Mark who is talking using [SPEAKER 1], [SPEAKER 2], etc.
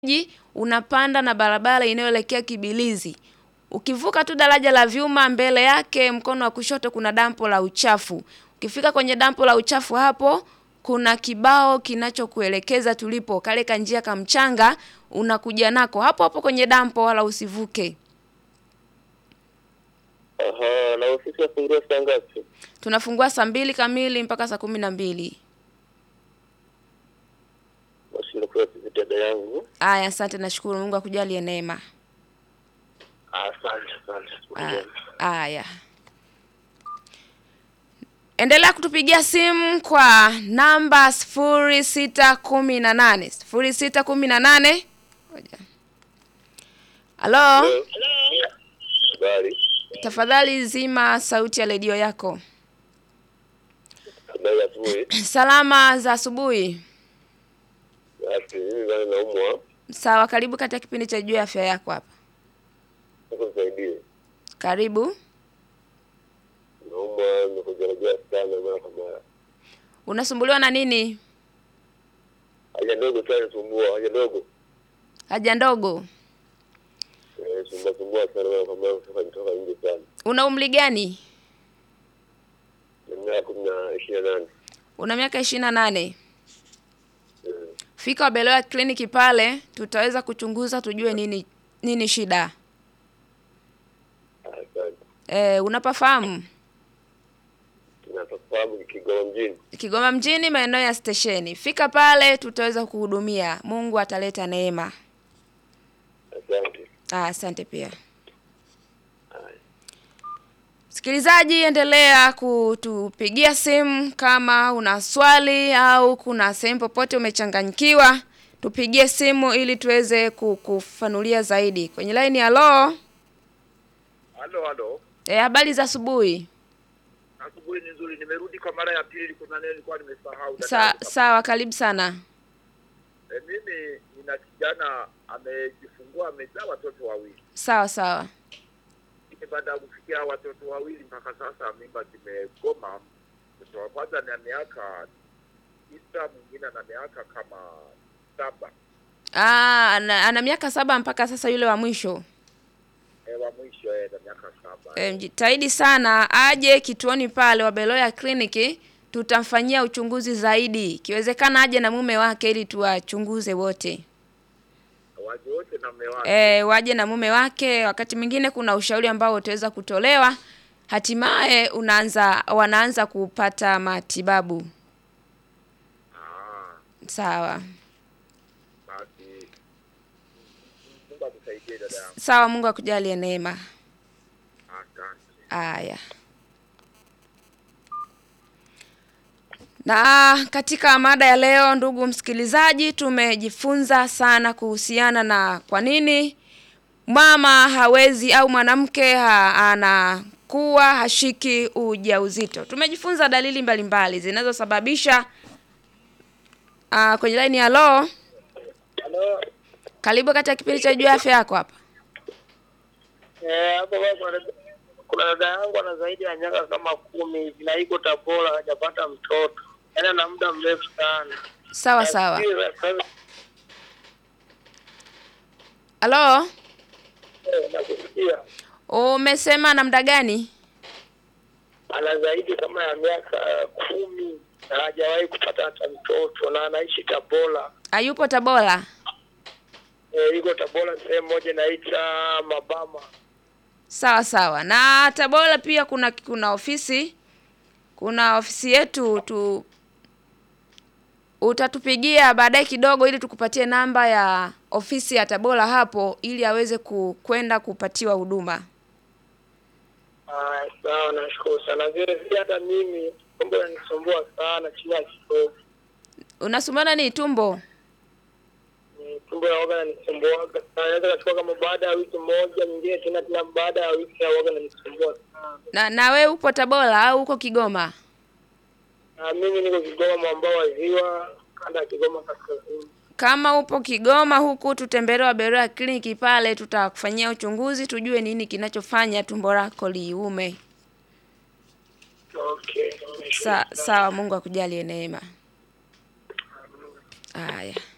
[SPEAKER 1] ji unapanda na barabara inayoelekea Kibilizi. Ukivuka tu daraja la vyuma mbele yake mkono wa kushoto kuna dampo la uchafu. Ukifika kwenye dampo la uchafu hapo kuna kibao kinachokuelekeza tulipo kale kanjia kamchanga unakuja nako hapo hapo kwenye dampo wala usivuke.
[SPEAKER 2] Aha, na ofisi yafunguliwa saa ngapi?
[SPEAKER 1] Tunafungua saa mbili kamili mpaka saa kumi na mbili.
[SPEAKER 2] Basi nakuwa dada yangu.
[SPEAKER 1] Aya, asante nashukuru Mungu akujalie neema.
[SPEAKER 2] Asante, asante.
[SPEAKER 1] Ah, Aya. Endelea kutupigia simu kwa namba sifuri sita kumi na nane sifuri sita kumi na nane Halo,
[SPEAKER 2] Habari.
[SPEAKER 1] tafadhali zima sauti ya redio yako.
[SPEAKER 2] Habari ya asubuhi.
[SPEAKER 1] Salama za asubuhi.
[SPEAKER 2] Basi mimi bana naumwa.
[SPEAKER 1] Sawa, karibu katika kipindi cha juu ya afya yako hapa.
[SPEAKER 2] Sasa nisaidie.
[SPEAKER 1] Karibu.
[SPEAKER 2] Naumwa, nimekujaribia sana mara kwa mara.
[SPEAKER 1] Unasumbuliwa na nini?
[SPEAKER 2] Haja ndogo sana sumbua, haja ndogo.
[SPEAKER 1] Haja ndogo.
[SPEAKER 2] Eh, sumbua sumbua sana mara kwa mara kutoka nitoka nje sana.
[SPEAKER 1] Una umri gani?
[SPEAKER 2] Na miaka kumi na ishirini na nane.
[SPEAKER 1] Una miaka ishirini na nane.
[SPEAKER 2] Eh,
[SPEAKER 1] Fika Wabelewa kliniki pale, tutaweza kuchunguza tujue nini nini shida.
[SPEAKER 2] Asante.
[SPEAKER 1] E, unapafahamu
[SPEAKER 2] Tunafahamu Kigoma mjini.
[SPEAKER 1] Kigoma mjini, maeneo ya stesheni. Fika pale, tutaweza kuhudumia. Mungu ataleta neema.
[SPEAKER 2] Asante.
[SPEAKER 1] Ah, asante pia.
[SPEAKER 2] Haya.
[SPEAKER 1] Msikilizaji, endelea kutupigia simu kama una swali au kuna sehemu popote umechanganyikiwa, tupigie simu ili tuweze kukufanulia zaidi. Kwenye line halo.
[SPEAKER 3] Halo, halo.
[SPEAKER 1] E, habari za asubuhi.
[SPEAKER 3] Asubuhi ni nzuri. Nimerudi kwa mara ya pili, kuna neno nilikuwa nimesahau. dada
[SPEAKER 1] Sa,
[SPEAKER 3] yangu.
[SPEAKER 1] sawa, karibu sana.
[SPEAKER 3] E, mimi nina kijana amejifungua, amezaa watoto wawili.
[SPEAKER 1] Sawa sawa.
[SPEAKER 3] Lakini baada ya kufikia hao watoto wawili, mpaka sasa mimba zimegoma. Mtoto wa kwanza ana miaka tisa, mwingine ana miaka kama saba.
[SPEAKER 1] Ah, ana, ana miaka saba mpaka sasa yule wa mwisho.
[SPEAKER 3] E, wa mwisho e, na miaka saba.
[SPEAKER 1] E, mjitahidi sana aje kituoni pale Wabeloya kliniki, tutamfanyia uchunguzi zaidi. Ikiwezekana aje na mume wake ili tuwachunguze wote.
[SPEAKER 3] Waje wote na mume wake.
[SPEAKER 1] E, waje na mume wake. Wakati mwingine kuna ushauri ambao utaweza kutolewa, hatimaye unaanza wanaanza kupata matibabu.
[SPEAKER 3] Ah,
[SPEAKER 1] Sawa
[SPEAKER 3] basi Mungu akusaidie dada yangu.
[SPEAKER 1] sawa, Mungu akujalie neema.
[SPEAKER 3] Asante.
[SPEAKER 1] Aya. Na katika mada ya leo, ndugu msikilizaji, tumejifunza sana kuhusiana na kwa nini mama hawezi au mwanamke ha, anakuwa hashiki ujauzito. Tumejifunza dalili mbalimbali zinazosababisha uh, kwenye laini ya lo.
[SPEAKER 4] Halo.
[SPEAKER 1] Karibu katika kipindi cha juu ya afya yako hapa.
[SPEAKER 4] Eh, hapo basi kuna- kuna dada yangu ana zaidi ya miaka kama kumi hivi na iko Tabora hajapata mtoto. Yaani ana muda mrefu sana.
[SPEAKER 1] Sawa sawa.
[SPEAKER 4] Nafikiri sasa-
[SPEAKER 1] Halo,
[SPEAKER 4] eh, nakusikia.
[SPEAKER 1] umesema na muda gani?
[SPEAKER 4] Ana zaidi kama ya miaka kumi na hajawahi kupata hata mtoto na anaishi Tabora.
[SPEAKER 1] Hayupo Tabora.
[SPEAKER 4] Eh, iko Tabora sehemu moja inaita Mabama.
[SPEAKER 1] Sawa sawa. Na Tabora pia kuna kuna ofisi kuna ofisi yetu tu utatupigia baadaye kidogo ili tukupatie namba ya ofisi ya Tabora hapo ili aweze ku, kwenda kupatiwa huduma.
[SPEAKER 4] Ah, sawa nashukuru sana. Vile vile hata mimi tumbo linanisumbua sana chini ya kitovu.
[SPEAKER 1] Unasumbana ni tumbo?
[SPEAKER 4] Ni tumbo ya waga nanisumbuaga sana. Naweza kachukua kama baada ya wiki moja, nyingine tena tena baada ya wiki ya waga nanisumbua sana.
[SPEAKER 1] Na na we upo Tabora au uko Kigoma?
[SPEAKER 4] Na mimi niko Kigoma mwambao wa ziwa, kanda ya Kigoma kaskazini.
[SPEAKER 1] Kama upo Kigoma huku tutembelee Waberoya kliniki pale tutakufanyia uchunguzi tujue nini kinachofanya tumbo lako liume.
[SPEAKER 4] Okay.
[SPEAKER 1] Sa, sawa Mungu akujalie neema. Haya.